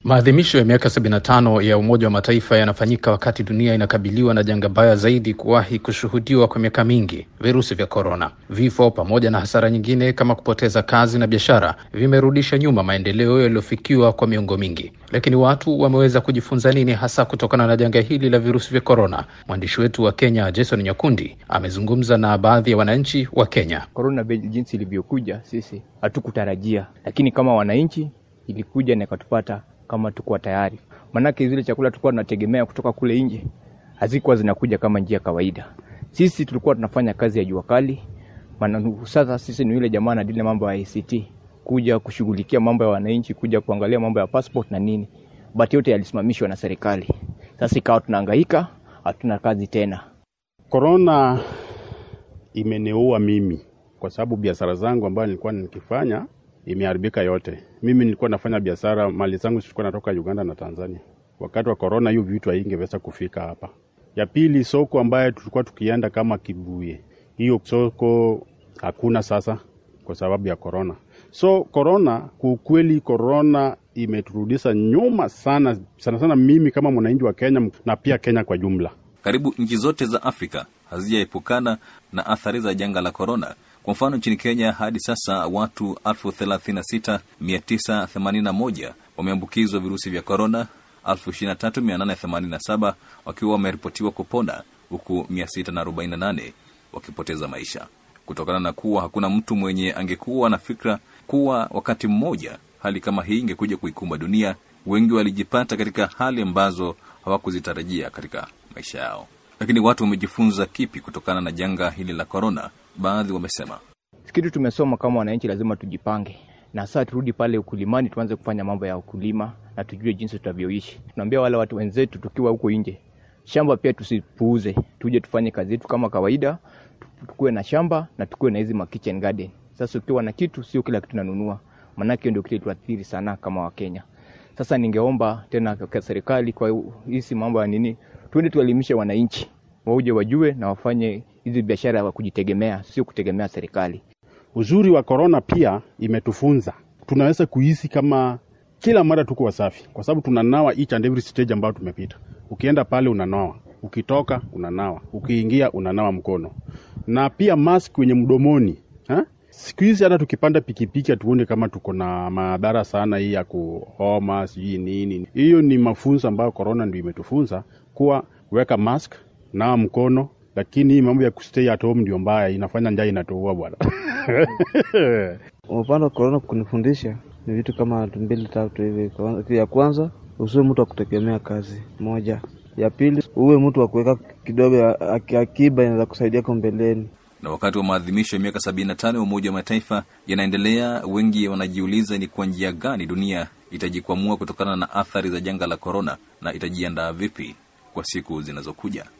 Maadhimisho ya miaka 75 ya Umoja wa Mataifa yanafanyika wakati dunia inakabiliwa na janga baya zaidi kuwahi kushuhudiwa kwa miaka mingi, virusi vya korona. Vifo pamoja na hasara nyingine kama kupoteza kazi na biashara vimerudisha nyuma maendeleo yaliyofikiwa kwa miongo mingi. Lakini watu wameweza kujifunza nini hasa kutokana na janga hili la virusi vya korona? Mwandishi wetu wa Kenya Jason Nyakundi amezungumza na baadhi ya wananchi wa Kenya. Korona jinsi ilivyokuja sisi hatukutarajia, lakini kama wananchi ilikuja na ikatupata kama tukuwa tayari, maanake zile chakula tulikuwa tunategemea kutoka kule nje hazikuwa zinakuja kama njia kawaida. Sisi tulikuwa tunafanya kazi ya jua kali, maana sasa sisi ni yule jamaa anadili mambo ya ICT, kuja kushughulikia mambo ya wananchi, kuja kuangalia mambo ya passport na nini, but yote yalisimamishwa na serikali. Sasa ikawa tunahangaika, hatuna kazi tena. Korona imeniua mimi kwa sababu biashara zangu ambayo nilikuwa nikifanya imeharibika yote. Mimi nilikuwa nafanya biashara, mali zangu zilikuwa natoka Uganda na Tanzania. Wakati wa korona, hiyo vitu haingeweza kufika hapa. Ya pili, soko ambayo tulikuwa tukienda kama Kibuye, hiyo soko hakuna sasa kwa sababu ya korona. So korona, kwa ukweli, korona imeturudisha nyuma sana sana sana, mimi kama mwananchi wa Kenya na pia Kenya kwa jumla. Karibu nchi zote za Afrika hazijaepukana na athari za janga la korona. Kwa mfano nchini Kenya hadi sasa watu 36981 wameambukizwa virusi vya korona, 23887 wakiwa wameripotiwa kupona, huku 648 wakipoteza maisha kutokana na kuwa hakuna mtu mwenye angekuwa na fikra kuwa wakati mmoja hali kama hii ingekuja kuikumba dunia. Wengi walijipata katika hali ambazo hawakuzitarajia katika maisha yao. Lakini watu wamejifunza kipi kutokana na janga hili la korona? Baadhi wamesema kitu tumesoma kama wananchi, lazima tujipange na sasa turudi pale ukulimani, tuanze kufanya mambo ya ukulima na tujue jinsi tutavyoishi. Tunaambia wale watu wenzetu tukiwa huko nje, shamba pia tusipuuze, tuje tufanye kazi yetu kama kawaida, tukuwe na shamba na tukuwe na hizi ma kitchen garden. Sasa ukiwa na kitu, sio kila kitu nanunua, maanake ndio kile tuathiri sana kama Wakenya. Sasa ningeomba tena kwa serikali, kwa hizi mambo ya nini, tuende tuelimishe wananchi wauje wajue na wafanye hizi biashara ya kujitegemea, sio kutegemea serikali. Uzuri wa korona pia imetufunza tunaweza kuhisi kama kila mara tuko wasafi, kwa sababu tunanawa each and every stage ambayo tumepita. Ukienda pale unanawa, ukitoka unanawa, ukiingia unanawa mkono, na pia mask kwenye mdomoni ha? Siku hizi hata tukipanda pikipiki hatuone kama tuko na madhara sana hii ya kuhoma sijui nini. Hiyo ni mafunzo ambayo korona ndio imetufunza kuwa weka mask, nawa mkono, lakini hii mambo ya kustay at home ndio mbaya, inafanya njaa inatuua bwana. Upande wa korona kunifundisha ni vitu kama mbili tatu hivi. Ya kwanza, usiwe mtu wa kutegemea kazi moja. Ya pili, uwe mtu wa kuweka kidogo akiba inaweza kusaidia kwa mbeleni. Na wakati wa maadhimisho ya miaka sabini na tano ya Umoja wa Mataifa yanaendelea, wengi wanajiuliza ni kwa njia gani dunia itajikwamua kutokana na athari za janga la korona na itajiandaa vipi kwa siku zinazokuja.